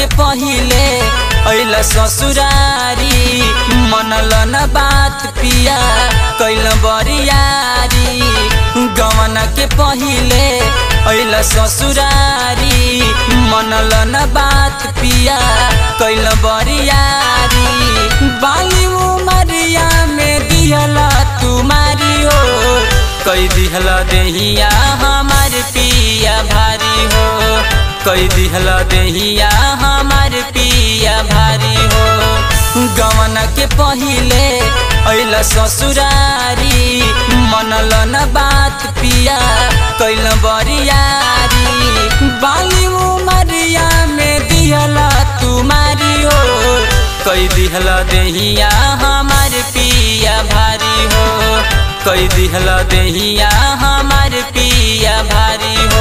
के पहिले अइल ससुरारी मनल न बात पिया कैल बरियारी गवन के पहिले अइल ससुरारी मनल न बात पिया कैल बरियारी बाली उमरिया में दिहला तुम्हारी हो कई दिहला देहिया हमार पिया भारी हो कई दिहला देहिया हमार पिया भारी हो गवन के पहिले अइल ससुरारी मनल न बात पिया कैल बरियारी बाली उमरिया में दिहला तुम्हारी हो कई दिहला देहिया हमार पिया भारी हो कई दिहला देहिया हमार पिया भारी हो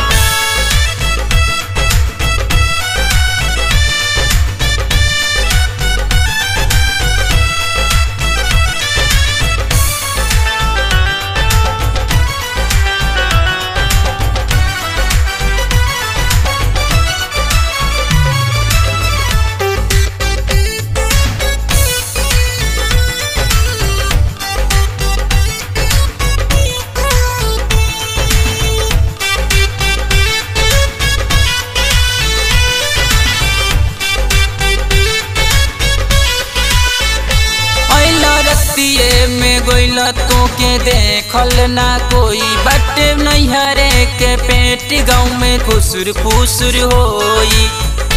रतिए में गोइल तो के देखल ना कोई बटे नैहरे के पेट गाँव में खुसुर फुसुर होई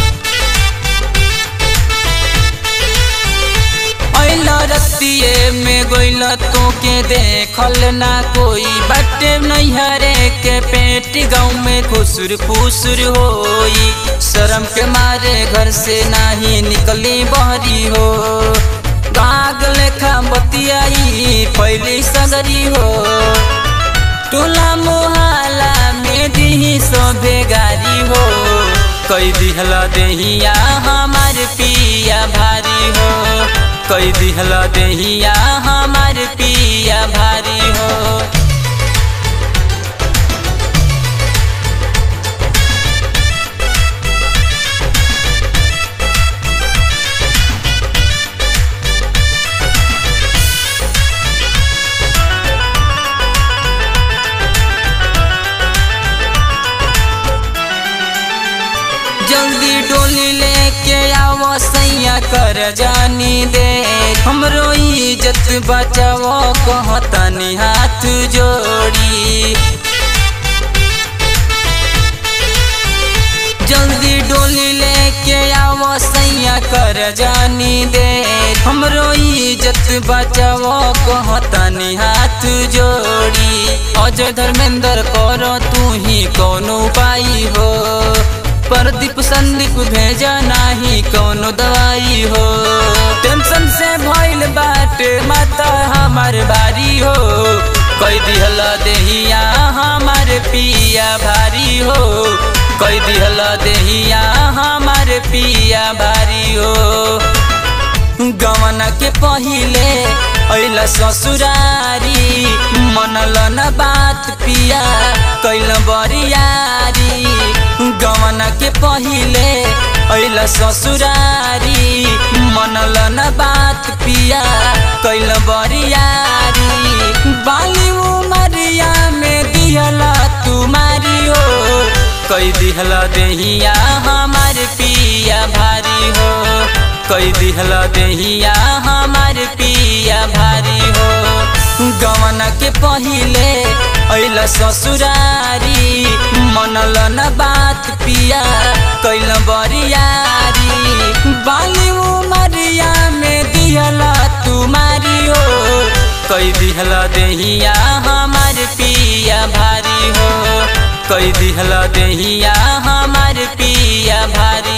रतिए में गोइल तो के देखल ना कोई बटे नैहरे के पेट गाँव में खुसुर फुसुर होई शर्म के मारे घर से नाही निकली बहरी हो काग लेखा बतियाई पहली सगरी हो टोला मोहल्ला में दी सोभे गारी हो कई दिहला देहिया हमार पिया भारी हो कई दिहला देहिया हमार पिया भारी हो जल्दी डोली लेके आओ सैया कर जानी दे हमरो इज्जत बचाओ कहतनी हाथ जोड़ी जल्दी डोली लेके आओ सैया कर जानी दे हमरो इज्जत बचाओ कहतनी हाथ जोड़ी अजय धर्मेंद्र करो तू ही कोनो उपाय हो प्रदीप संदीप भेजा नाही कौनो दवाई हो टेंशन से भइल बाटे माता हमार भारी हो कई दिहला देहिया हमार पिया भारी हो कई दिहला देहिया हमार पिया भारी हो गवन के पहिले अइल ससुरारी मनल न बात पिया कैल बरियारी गवन के पहिले अइल ससुरारी मनल न बात पिया कैल बरियारी बाली उमरिया में दिहला तुम्हारी हो कई दिहला देहिया हमार पिया भारी हो कई दिहला देहिया हमार पिया भारी हो गवन के पहिले अइल ससुरारी मनल न बात पिया कैल बरियारी बाली उमरिया में दिहला तुम्हारी हो कई दिहला देहिया हमार पिया भारी हो कई दिहला देहिया हमार पिया भारी